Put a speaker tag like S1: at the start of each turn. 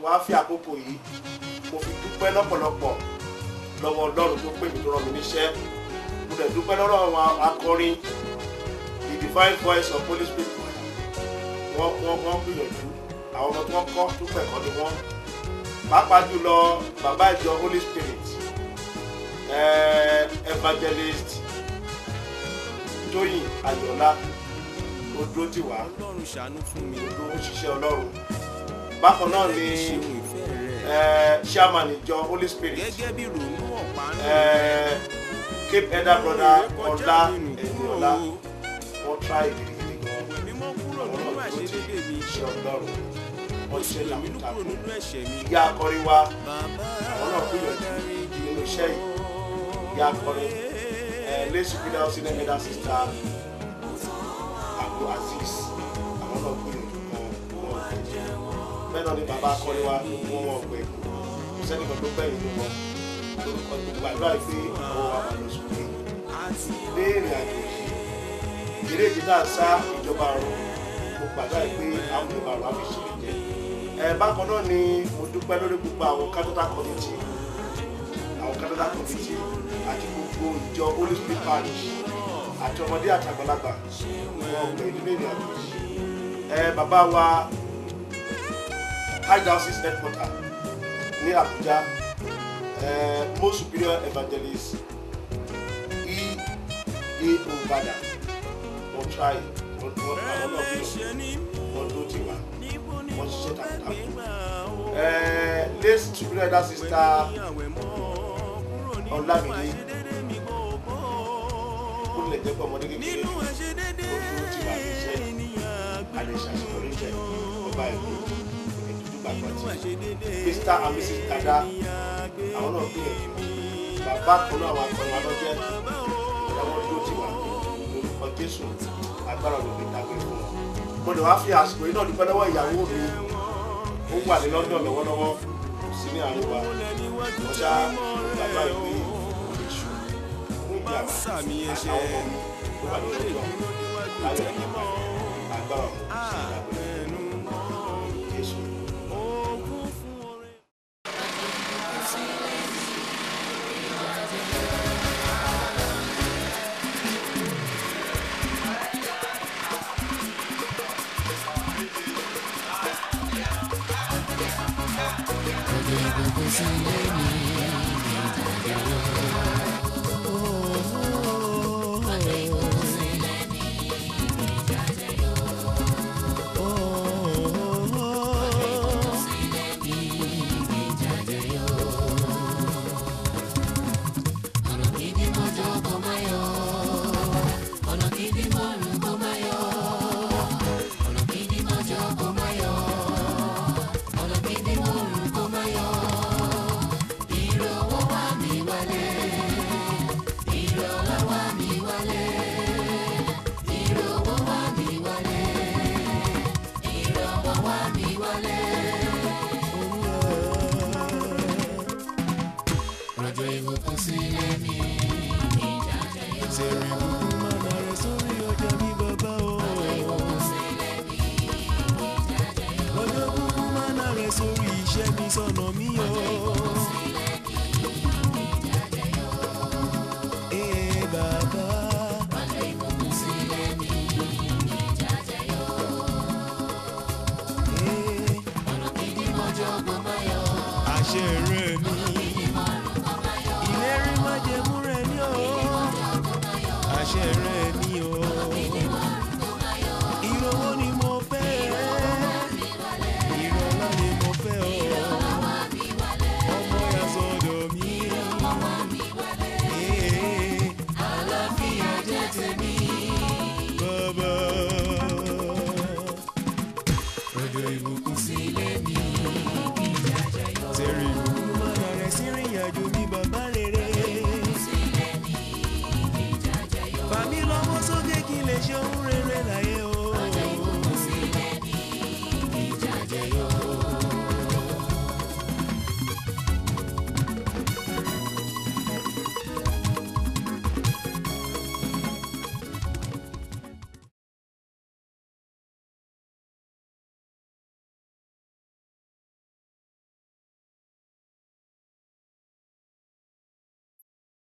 S1: wá fi àkókò yìí mo fi dúpẹ́ lọ́pọ̀lọpọ̀ lọ́wọ́ ọlọ́run tó pè mí tó rán mi níṣẹ́ mo dẹ̀ dúpẹ́ lọ́rọ̀ àwọn akọrin the divine voice of holy spirit wọ́n wọ́n wọ́n gbìyànjú àwọn ọmọ tí wọ́n kọ́ tó pẹ̀kọ́ ni wọ́n pàápàá jùlọ bàbá ìjọ holy spirit eh, evangelist tóyìn ayọ̀lá ó dúró tì wá
S2: ọlọ́run ṣàánú fún mi
S1: ó ṣiṣẹ́ ọlọ́run bákan náà ni
S2: ṣeun ìfẹ́ rẹ
S1: eh, chairman ìjọ holy spirit
S2: gẹ́gẹ́ bí ronú ọ̀pá ń
S1: eh, cape elder brother ọlá ẹni ọlá wọ́n try gidigidi gan
S2: mímọ́ kúrò
S1: àwọn
S2: nínú
S1: náà dúró tì
S2: àìṣedédé mi
S1: iṣẹ́ ọlọ́run wọ́n ṣe
S2: èmi ló kúrò
S1: takuntakun
S2: nínú ẹ̀ṣẹ̀ mi
S1: ìyá akọrin wa
S2: bàbá
S1: àwọn náà gbìyànjú nínú iṣẹ́ yìí ìyá akọrin ẹ̀ lẹ́sùn fídíò sílẹ̀ mẹ́ta sísá àbú aziz àwọn náà gbìyànjú kan wọn bẹ́ẹ̀ náà ni bàbá akọrin wa ló mú wọn gbẹ kò sẹ́ni kan tó gbẹ̀yìn ló wọn lórúkọ gbogbo àdúrà yìí pé àwọn wa máa lọ sókè dé ìrìn àjò yìí eré ìdí náà sá ìjọba ọ̀run mo gbàdúrà yìí pé àwọn ìjọba ọ̀run á fi ṣe jẹ ẹ bákan náà ni mo dúpẹ́ lórí gbogbo àwọn capital committee àwọn capital committee àti gbogbo ìjọ holy spirit parish àti ọmọdé àti àgbàlagbà wọn gbẹ ìdílé ìrìn àjò yìí ẹ bàbá wa high diocese headquarter ní Abuja ẹ most superior evangelist e e Obada wọn try wọn wọn àwọn náà bí wọn tó ti wà wọn ṣiṣẹ́ takuntakun ẹ late superior elder sister Ọlámídé ó lè jẹ́ pé ọmọdé kékeré ó tó ti wà ní iṣẹ́ àdéṣàṣepọ̀ níṣẹ́ ọba ìlú ìdúdú gbàgbọ́ tí mr and mrs dada àwọn náà gbìyànjú bàbá kan náà wà pẹ̀lú alọ́jẹ́ ìyàwó tó ti wà lórúkọ jésù agbára olùgbé dàgbé fún wọn. mo lè wá fi àsìkò yìí náà dúpẹ́ lọ́wọ́ ìyàwó mi ó wà ní london lọ́wọ́lọ́wọ́ kò sí ní àárín wa wọ́n ṣá bàbá ìwé ìṣù fún ìdí àwa
S2: sàmì ẹ̀ṣẹ̀
S1: àwọn ọmọ mi ó wà ní london láyọ̀ nípa agbára ọ̀hún sí ìdàgbé jésù.
S2: sórí iṣẹ́ mi sọ̀nà mi o. Ee bàbá. Ee. Àṣẹ rẹ̀ mi. Ìlérí májẹ̀mú rẹ̀ ni o. Àṣẹ rẹ̀